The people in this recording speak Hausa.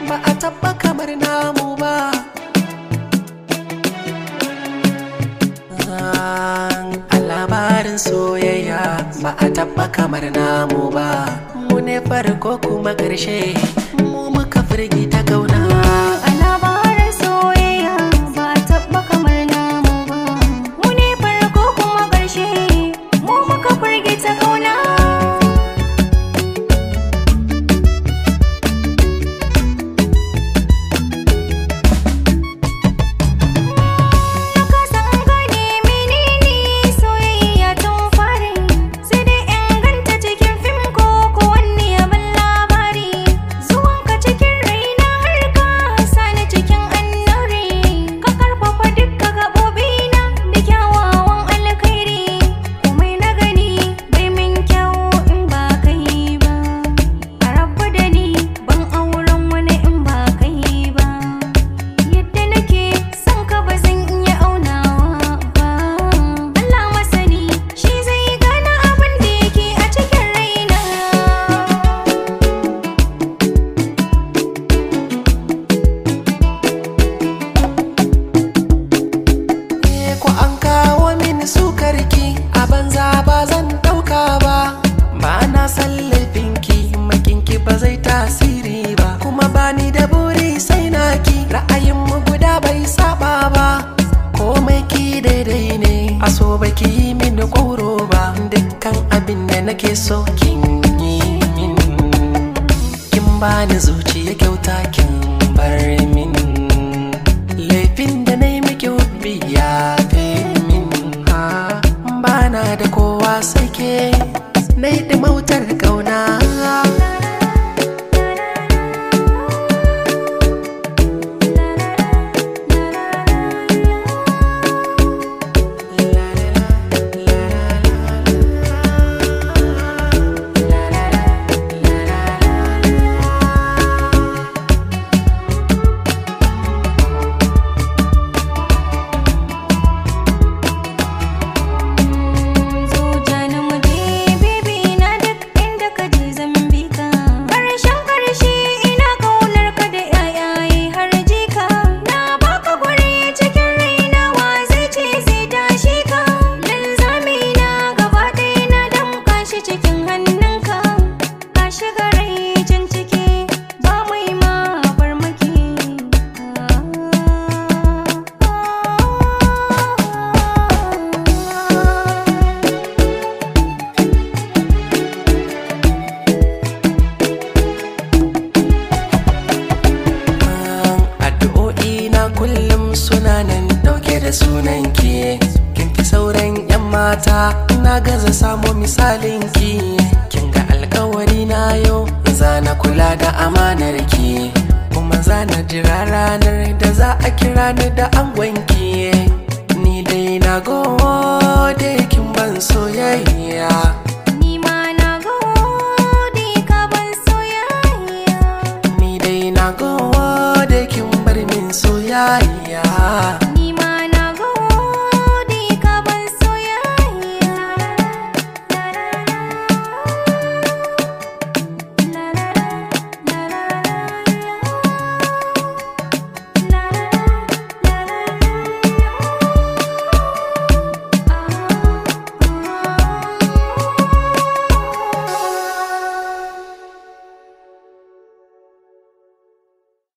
ba a tabba kamar namu ba a labarin soyayya ba a tabba kamar namu ba mu ne farko kuma ƙarshe mu muka firgita kauna A labarin soyayya ba a taɓa kamar namu ba. Mu ne farko kuma ƙarshe, mu muka firgita ƙauna. Na kasa in gane menene soyayya tun fari, sai dai in ganta cikin fim ko ko wani abin labari. Zuwanka cikin raina har ka sani cikin annuri, ka karfafa dukka gaɓoɓina da kyawawan alkhairi. Komai na gani bai min kyau in ba kai ba, a rabu da ni ban auren wani in ba kai ba. Yadda nake son ka ba zan iya aunawa ba Allah masani shi zai gane abin da yake a cikin raina Eh, ko an kawo mini sukarki a banza ba zan ɗauka ba ba na san laifinki makinki ba zai tasiri ba kuma bani da buri sai naki ra'ayinmu guda bai saba ba komai ki daidai ne a so baki yi mini ƙoro ba dukkan abin da nake so kin yi min kin bani zuciya kyauta kin bar min laifin da na yi miki hubbi ya fi min ha bana da kowa sai ke na yi ɗimautar ƙauna Zuciya na muje baby na duk inda ka je zan bi ka Karshen karshe ina kaunar ka da yayaye har jika Na baka guri cikin raina wa zai ce zai tashi ka Linzami na gaba ɗaya na damƙa shi cikin hannunka Ka shiga rai can ciki ba mai ma farmaki addu'o'i na kullum suna nan dauke da sunan ki kin fi sauran yan mata na gaza samo misalin ki kin ga alkawari na yau zana kula da amanar ki kuma zana jira ranar da za a kira ni da angon ki ni dai na gode kin ban soyayya